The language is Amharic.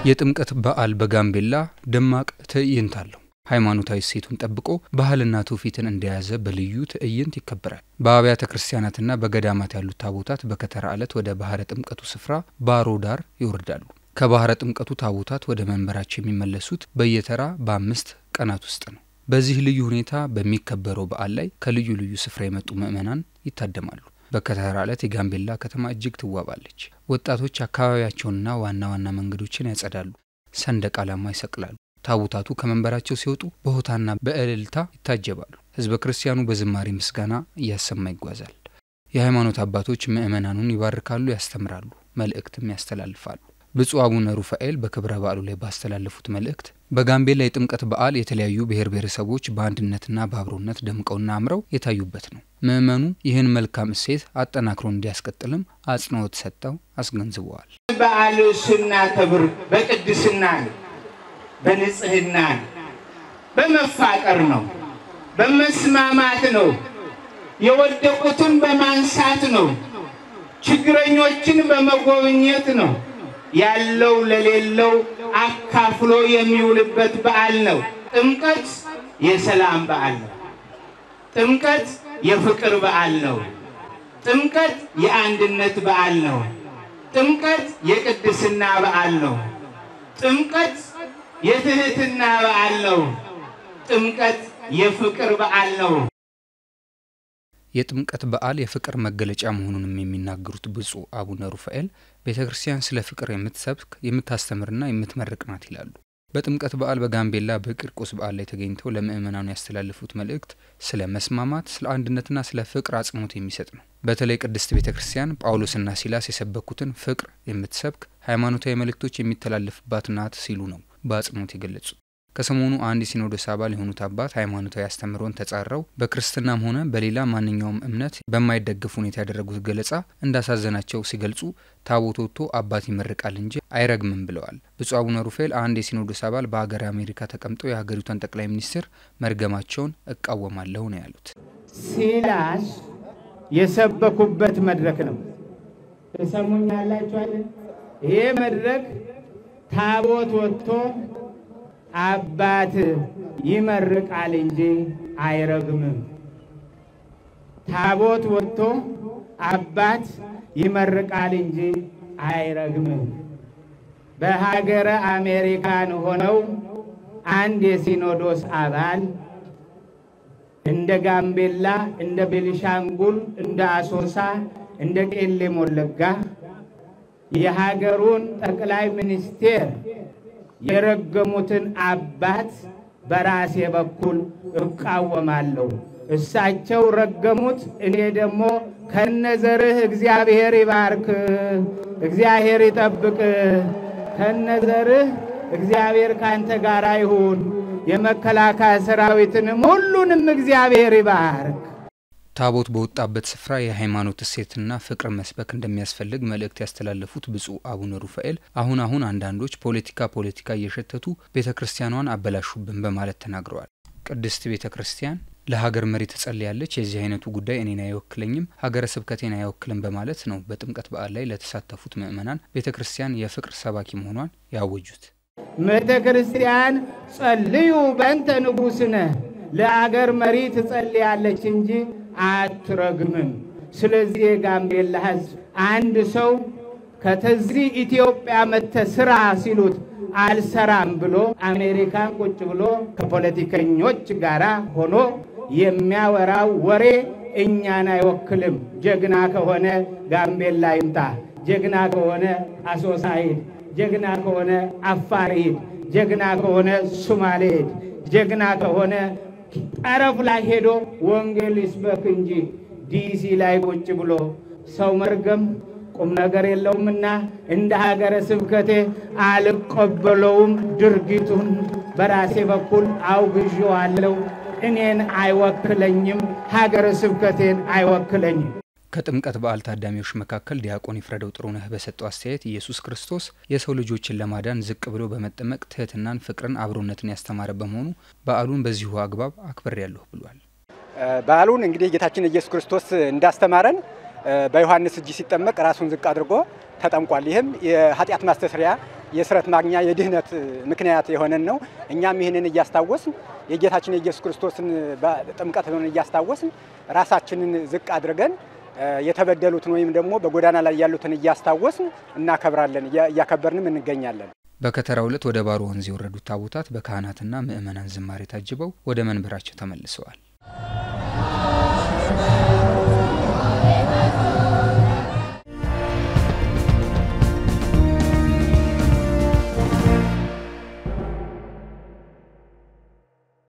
የጥምቀት በዓል በጋምቤላ ደማቅ ትዕይንት አለው። ሃይማኖታዊ እሴቱን ጠብቆ ባህልና ትውፊትን እንደያዘ በልዩ ትዕይንት ይከበራል። በአብያተ ክርስቲያናትና በገዳማት ያሉት ታቦታት በከተራ ዕለት ወደ ባህረ ጥምቀቱ ስፍራ ባሮ ዳር ይወርዳሉ። ከባህረ ጥምቀቱ ታቦታት ወደ መንበራቸው የሚመለሱት በየተራ በአምስት ቀናት ውስጥ ነው። በዚህ ልዩ ሁኔታ በሚከበረው በዓል ላይ ከልዩ ልዩ ስፍራ የመጡ ምዕመናን ይታደማሉ። በከተራ ዕለት የጋምቤላ ከተማ እጅግ ትዋባለች። ወጣቶች አካባቢያቸውንና ዋና ዋና መንገዶችን ያጸዳሉ፣ ሰንደቅ ዓላማ ይሰቅላሉ። ታቦታቱ ከመንበራቸው ሲወጡ በሆታና በእልልታ ይታጀባሉ። ሕዝበ ክርስቲያኑ በዝማሬ ምስጋና እያሰማ ይጓዛል። የሃይማኖት አባቶች ምዕመናኑን ይባርካሉ፣ ያስተምራሉ፣ መልእክትም ያስተላልፋሉ። ብፁዕ አቡነ ሩፋኤል በክብረ በዓሉ ላይ ባስተላለፉት መልእክት በጋምቤላ የጥምቀት በዓል የተለያዩ ብሔር ብሔረሰቦች በአንድነትና በአብሮነት ደምቀውና አምረው የታዩበት ነው። ምዕመኑ ይህን መልካም እሴት አጠናክሮ እንዲያስቀጥልም አጽንኦት ሰጥተው አስገንዝበዋል። በዓል ስናከብር በቅድስና ነው፣ በንጽህና ነው፣ በመፋቀር ነው፣ በመስማማት ነው፣ የወደቁትን በማንሳት ነው፣ ችግረኞችን በመጎብኘት ነው ያለው ለሌለው አካፍሎ የሚውልበት በዓል ነው። ጥምቀት የሰላም በዓል ነው። ጥምቀት የፍቅር በዓል ነው። ጥምቀት የአንድነት በዓል ነው። ጥምቀት የቅድስና በዓል ነው። ጥምቀት የትህትና በዓል ነው። ጥምቀት የፍቅር በዓል ነው። የጥምቀት በዓል የፍቅር መገለጫ መሆኑንም የሚናገሩት ብፁዕ አቡነ ሩፋኤል ቤተ ክርስቲያን ስለ ፍቅር የምትሰብክ የምታስተምርና የምትመርቅ ናት ይላሉ። በጥምቀት በዓል በጋምቤላ በቂርቆስ በዓል ላይ ተገኝተው ለምዕመናኑ ያስተላለፉት መልእክት ስለ መስማማት፣ ስለ አንድነትና ስለ ፍቅር አጽንኦት የሚሰጥ ነው። በተለይ ቅድስት ቤተ ክርስቲያን ጳውሎስና ሲላስ የሰበኩትን ፍቅር የምትሰብክ ሃይማኖታዊ መልእክቶች የሚተላለፍባት ናት ሲሉ ነው በአጽንኦት የገለጹት። ከሰሞኑ አንድ የሲኖዶስ አባል የሆኑት አባት ሃይማኖታዊ አስተምህሮን ተጻረው በክርስትናም ሆነ በሌላ ማንኛውም እምነት በማይደገፍ ሁኔታ ያደረጉት ገለጻ እንዳሳዘናቸው ሲገልጹ ታቦት ወጥቶ አባት ይመርቃል እንጂ አይረግምም ብለዋል። ብፁዕ አቡነ ሩፋኤል አንድ የሲኖዶስ አባል በሀገር አሜሪካ ተቀምጠው የሀገሪቷን ጠቅላይ ሚኒስትር መርገማቸውን እቃወማለሁ ነው ያሉት። ሲላስ የሰበኩበት መድረክ ነው። ተሰሙኛላችኋል። ይሄ መድረክ ታቦት ወጥቶ አባት ይመርቃል እንጂ አይረግምም። ታቦት ወጥቶ አባት ይመርቃል እንጂ አይረግምም። በሀገረ አሜሪካን ሆነው አንድ የሲኖዶስ አባል እንደ ጋምቤላ፣ እንደ ቤኒሻንጉል፣ እንደ አሶሳ፣ እንደ ቄለም ወለጋ የሀገሩን ጠቅላይ ሚኒስቴር የረገሙትን አባት በራሴ በኩል እቃወማለሁ። እሳቸው ረገሙት፣ እኔ ደግሞ ከነዘርህ እግዚአብሔር ይባርክ፣ እግዚአብሔር ይጠብቅ፣ ከነዘርህ እግዚአብሔር ካንተ ጋር ይሁን፣ የመከላከያ ሰራዊትንም ሁሉንም እግዚአብሔር ይባርክ። ታቦት በወጣበት ስፍራ የሃይማኖት እሴትና ፍቅር መስበክ እንደሚያስፈልግ መልእክት ያስተላለፉት ብፁዕ አቡነ ሩፋኤል አሁን አሁን አንዳንዶች ፖለቲካ ፖለቲካ እየሸተቱ ቤተ ክርስቲያኗን አበላሹብን በማለት ተናግረዋል። ቅድስት ቤተ ክርስቲያን ለሀገር መሪ ትጸልያለች፣ የዚህ አይነቱ ጉዳይ እኔን አይወክለኝም፣ ሀገረ ስብከቴን አይወክልም በማለት ነው በጥምቀት በዓል ላይ ለተሳተፉት ምዕመናን ቤተ ክርስቲያን የፍቅር ሰባኪ መሆኗን ያወጁት። ቤተ ክርስቲያን ጸልዩ በእንተ ንጉሥነ ለአገር መሪ ትጸልያለች እንጂ አትረግምም። ስለዚህ የጋምቤላ ሕዝብ አንድ ሰው ከተዚህ ኢትዮጵያ መተ ስራ ሲሉት አልሰራም ብሎ አሜሪካን ቁጭ ብሎ ከፖለቲከኞች ጋር ሆኖ የሚያወራው ወሬ እኛን አይወክልም። ጀግና ከሆነ ጋምቤላ ይምጣ፣ ጀግና ከሆነ አሶሳ ሂድ፣ ጀግና ከሆነ አፋር ሂድ፣ ጀግና ከሆነ ሱማሌ ሂድ፣ ጀግና ከሆነ ጠረፍ ላይ ሄዶ ወንጌል ይስበክ እንጂ ዲሲ ላይ ቁጭ ብሎ ሰው መርገም ቁም ነገር የለውምና እንደ ሀገረ ስብከቴ አልቀበለውም። ድርጊቱን በራሴ በኩል አውግዤዋለሁ። እኔን አይወክለኝም፣ ሀገረ ስብከቴን አይወክለኝም። ከጥምቀት በዓል ታዳሚዎች መካከል ዲያቆን ይፍረደው ጥሩነህ በሰጠው አስተያየት ኢየሱስ ክርስቶስ የሰው ልጆችን ለማዳን ዝቅ ብሎ በመጠመቅ ትህትናን፣ ፍቅርን፣ አብሮነትን ያስተማረ በመሆኑ በዓሉን በዚሁ አግባብ አክብሬያለሁ ብሏል። በዓሉን እንግዲህ ጌታችን ኢየሱስ ክርስቶስ እንዳስተማረን በዮሐንስ እጅ ሲጠመቅ ራሱን ዝቅ አድርጎ ተጠምቋል። ይህም የኃጢአት ማስተስሪያ የስረት ማግኛ የድህነት ምክንያት የሆነን ነው። እኛም ይህንን እያስታወስን የጌታችን የኢየሱስ ክርስቶስን ጥምቀት እያስታወስን ራሳችንን ዝቅ አድርገን የተበደሉትን ወይም ደግሞ በጎዳና ላይ ያሉትን እያስታወስን እናከብራለን፣ እያከበርንም እንገኛለን። በከተራው ዕለት ወደ ባሮ ወንዝ የወረዱት ታቦታት በካህናትና ምዕመናን ዝማሬ ታጅበው ወደ መንበራቸው ተመልሰዋል።